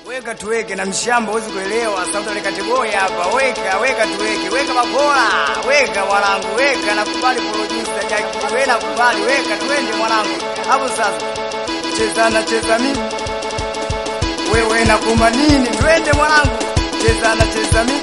Weka tuweke na mshamba huwezi kuelewa. Sauti ile kategori hapa. Weka, weka tuweke. Weka makola. Weka mwanangu, weka nakubali producer Jackie. Wewe nakubali, weka twende mwanangu. Hapo sasa. Cheza na cheza mimi. Wewe nakuma nini? Twende mwanangu. Cheza na cheza mimi.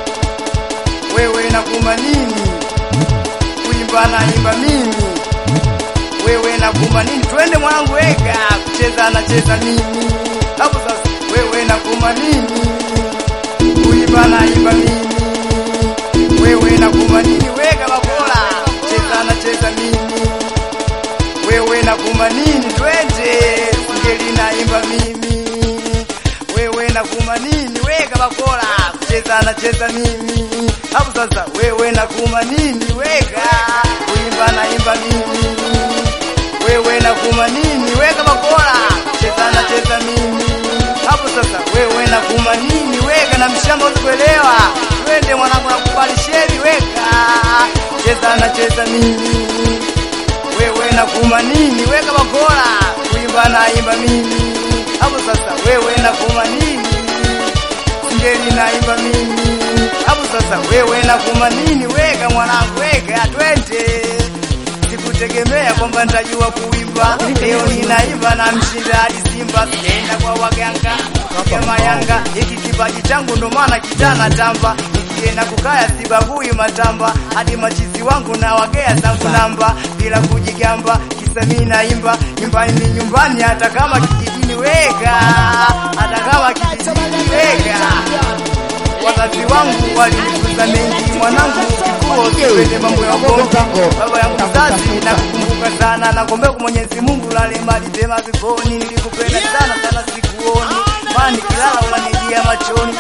Wewe nakuma nini? Kuimba na imba mimi. Wewe nakuma nini? Twende mwanangu, weka. Kucheza na cheza mimi. Hapo sasa wewe nakuma nini? Kuimba na imba mimi. Wewe nakuma nini? Weka makola. Cheza na cheza mimi. Wewe nakuma nini? Twende. Ngeli na imba mimi. Wewe nakuma nini? Weka makola. Cheza na cheza mimi. Hapo sasa wewe nakuma nini? Weka. Kuimba na imba mimi. Wewe nakuma nini? Weka makola. Cheza na cheza mimi. Hapo sasa wewe nakuma nini? Weka na mshamba usikuelewa. Twende mwanangu nakubali sheri weka. Cheza na cheza mimi. Wewe nakuma nini? Weka makola. Kuimba na imba mimi. Hapo sasa wewe nakuma nini? Ngeli na imba mimi. Hapo sasa wewe nakuma nini? Weka mwanangu weka twende sikutegemea kwamba nitajua kuimba. Leo ninaimba na mshinda hadi Simba, sijaenda kwa waganga kama Yanga. Hiki kipaji changu ndo maana kijana tamba, nikienda kukaya sibagui matamba, hadi machizi wangu na wagea zangu namba, bila kujigamba. Kisa mimi naimba nyumbani nyumbani, hata kama kijijini weka, hata kama kijijini weka wazazi wangu walinifunza mengi, mwanangu kikuo kipende mambo ya bongo. Baba yangu mzazi nakukumbuka sana, nakuombea kwa Mwenyezi Mungu lale mali pema peponi. Nilikupenda sana sana, sikuoni maana nikilala unanijia machoni.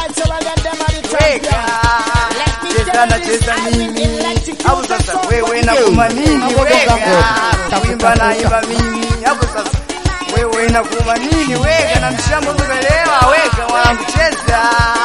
Weka cheza na cheza mimi, hapo sasa wewe nakuma nini? Weka kuimba na imba mimi, hapo sasa wewe nakuma nini? Weka na mshambo umeelewa? Weka wangu cheza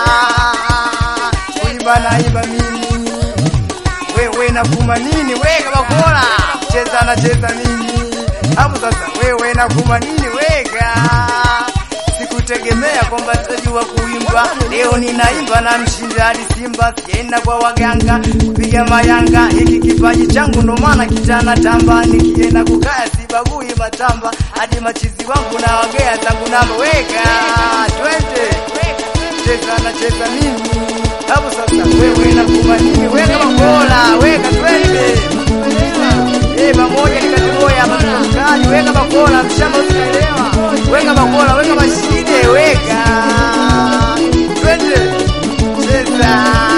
kuimba na imba mimi, wewe nakuma nini? Weka bakola cheza na cheza mimi, hapo sasa wewe nakuma nini? Weka Sikutegemea kwamba tutajua kuimba, leo ninaimba na mshinda hadi Simba, sijaenda kwa waganga kupiga mayanga. Hiki kipaji changu ndo maana kijana tamba, nikienda kukaya sibagui matamba, hadi machizi wangu na wagea zangu namba. Weka twende, cheza na cheza mimi, hapo sasa wewe nakuma nini? Weka makola, weka twende Eh, pamoja ni kazi moja hapa tunakali. Weka makola, mshamba usielewa. Weka makola, weka mashine, weka. Twende. Cheza.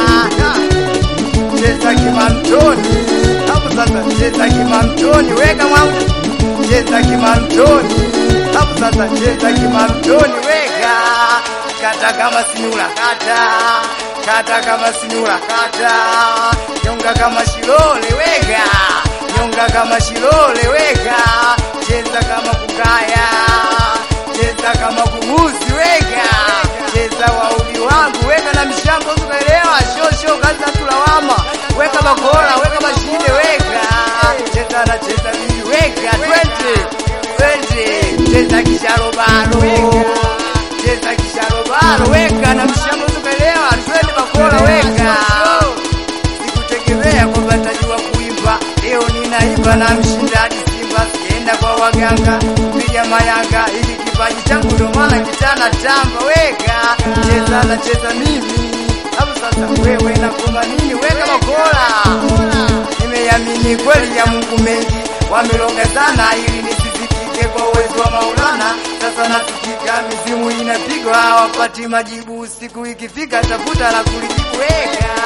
Cheza kimamtoni. Hapo sasa cheza kimamtoni, weka mwangu. Cheza kimamtoni. Hapo sasa cheza kimamtoni, weka. Kata kama sinula, kata. Kata kama sinula, kata. Nyonga kama shilole, weka nyonga kama shilole weka, cheza kama kukaya, cheza kama kugusi weka, cheza wauli wangu weka na mshambo ukaelewa, sho sho kazi za tulawama, weka bakora, weka mashine weka, cheza na cheza mimi weka, twende twende, cheza kisharobaro, cheza kisharobaro weka na mshambo ukaelewa, twende bakora weka, sikutegemea kwamba nitajua kuimba leo ninaimba na mshinda hadi Simba, sijaenda kwa waganga kupiga mayanga. Hiki kipaji changu ndo maana kijana tamba, weka cheza na cheza mimi hapo sasa. Wewe nakuma nini? Weka makola. Nimeamini kweli ya Mungu mengi wamelonga sana ili nisisikike kwa uwezo wa Maulana. Sasa nasikika, mizimu inapigwa, hawapati majibu. Siku ikifika, tafuta la kulijibu. Weka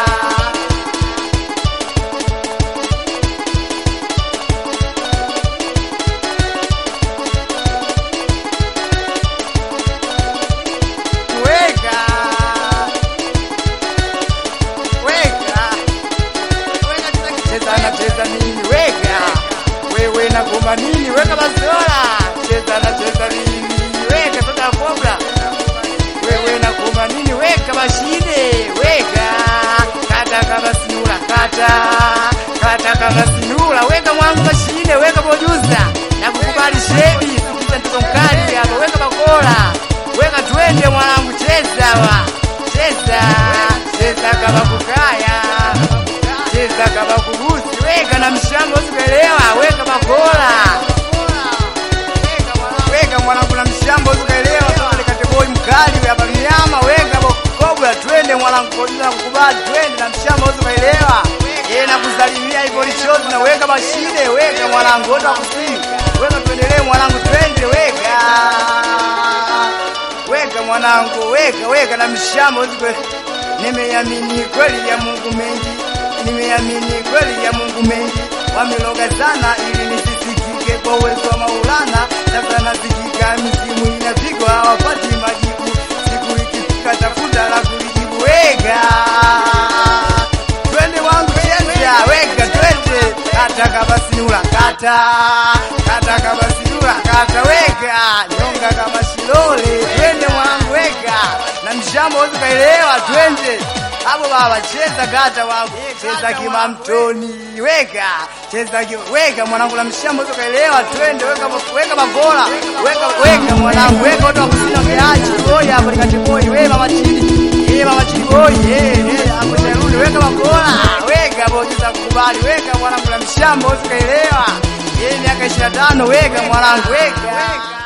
weka weka weka cheza na cheza nini weka wewe na goma nini weka basola cheza na cheza nini weka soda kobra wewe na goma nini weka mashine weka kata kama sinura kata kata kama sinura weka mwangu mashine weka bojuza na kukubali shebi sikiza mtoto mkali hapa weka bakola weka twende mwangu sawa. Cheza, cheza kama kukaya. Cheza kama kugusi. Weka na mshambo usikuelewa. Weka makola. Weka mwanangu na mshambo usikuelewa. Kama nikate boy mkali hapa mnyama. Weka kobra twende mwanangu kwa jina la kukubali twende na mshambo usikuelewa. Eh na kusalimia hivyo lichozi na weka mashine. Weka mwanangu wote wakusini. Weka tuendelee mwanangu twende weka. Weka mwanangu, weka weka na mshamba usikwe. Nimeamini kweli ya Mungu mengi, nimeamini kweli ya Mungu mengi. Wameloga sana ili nisisikike kwa uwezo wa Maulana. Sasa nasikika, misimu inapigwa, hawapati majibu. Siku ikifika, tafuta la kulijibu. Weka twende wangu cheza, weka twende, kata kama sinula, kata kata kama sinula, kata weka nyonga kama shilole, twende mwanangu, weka na mshambo wote kaelewa, twende hapo baba, cheza kata wangu, cheza kimamtoni, weka cheza ki, weka mwanangu, na mshambo wote kaelewa, twende weka weka makola, weka weka mwanangu, weka watu wakusina keachi boy hapo nikati boy, wewe mama chini Eh mama chini boy, eh eh hapo charudi, weka makola, weka boy za kukubali, weka mwanangu, na mshambo wote kaelewa, eh miaka 25, weka mwanangu, weka